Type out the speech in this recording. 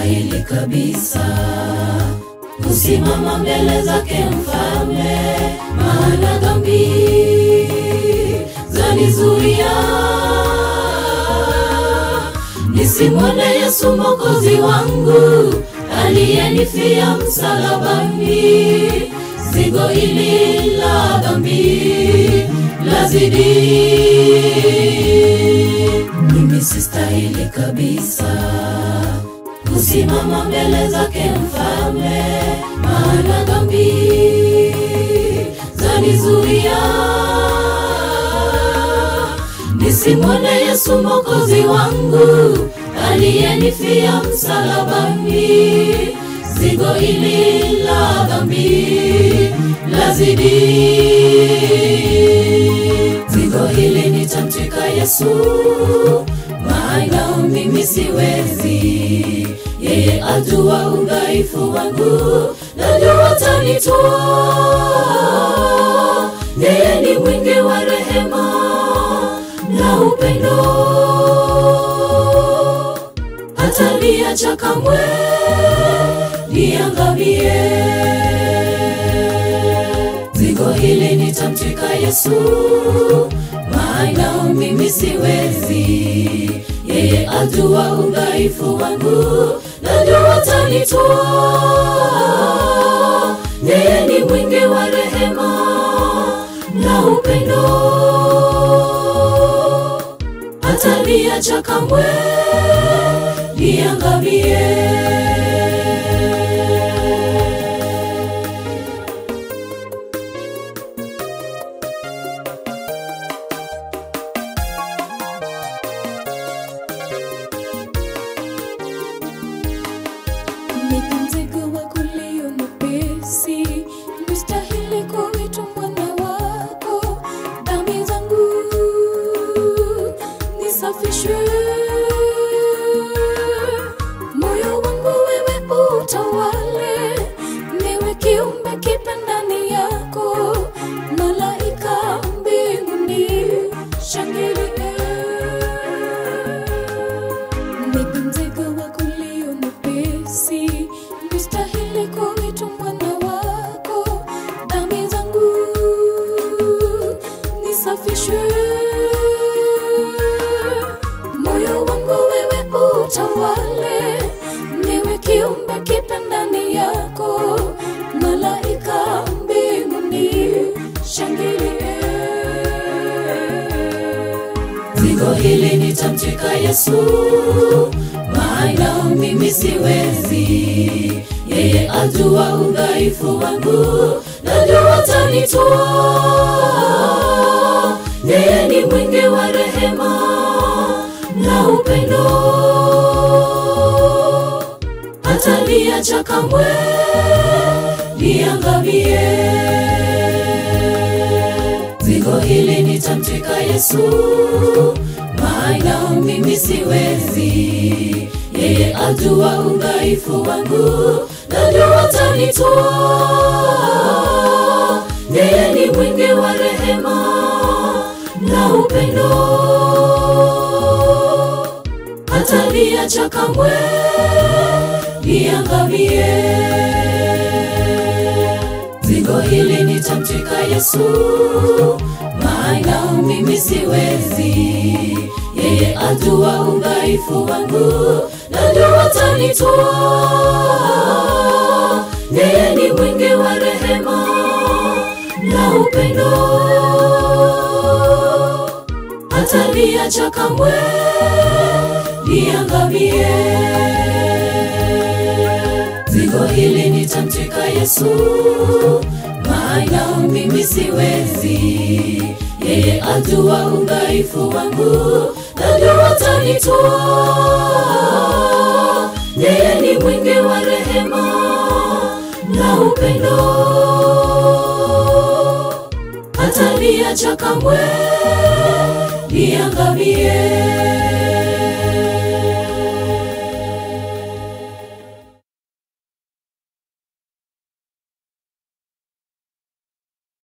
sistahili kabisa kusimama mbele zake mfalme, maana dhambi zanizuia nisimwone Yesu mwokozi wangu aliyenifia msalabani. Zigo hili la dhambi lazidi, mimi sistahili kabisa kusimama mbele zake mfalme, maana dhambi zanizuia nisimwone Yesu mwokozi wangu aliyenifia msalabani. Zigo hili la dhambi lazidi, zigo hili nitamtwika Yesu, maana mimi siwezi. Yeye ajua udhaifu wangu, najua atanitoa. Yeye ni mwingi wa rehema na upendo, hataniacha kamwe niangamie. Zigo hili nitamtwika Yesu, maana mimi siwezi. Yeye ajua udhaifu wangu, najua atanitoa. Yeye ni mwingi wa rehema na upendo, hataniacha kamwe niangamie. Nipe mzigo wako ulio mwepesi, nistahili kuitwa mwana wako. Dhambi zangu nisafishwe, moyo wangu wewe utawale, niwe kiumbe kipya ndani yako. Malaika mbinguni shangilie Nipe mzigo wako ulio mwepesi, nistahili kuitwa mwana wako. Dhambi zangu nisafishwe, moyo wangu wewe utawale, niwe kiumbe kipya ndani yako. Malaika mbinguni shangilie. Zigo hili nitamtwika Yesu, maana mimi siwezi. Yeye ajua udhaifu wangu, najua atanitoa. Yeye ni mwingi wa rehema na upendo, hataniacha kamwe niangamie. Zigo hili nitamtwika Yesu, maana mimi siwezi. Yeye ajua udhaifu wangu, najua atanitoa. Yeye ni mwingi wa rehema na upendo, hataniacha kamwe niangamie. Zigo hili nitamtwika Yesu, maana mimi siwezi. Yeye ajua udhaifu wangu, najua atanitoa. Yeye ni mwingi wa rehema na upendo, hataniacha kamwe niangamie. Zigo hili nitamtwika Yesu, maana mimi siwezi. Yeye ajua udhaifu wangu, najua atanitoa. Yeye ni mwingi wa rehema na upendo, hataniacha kamwe niangamie.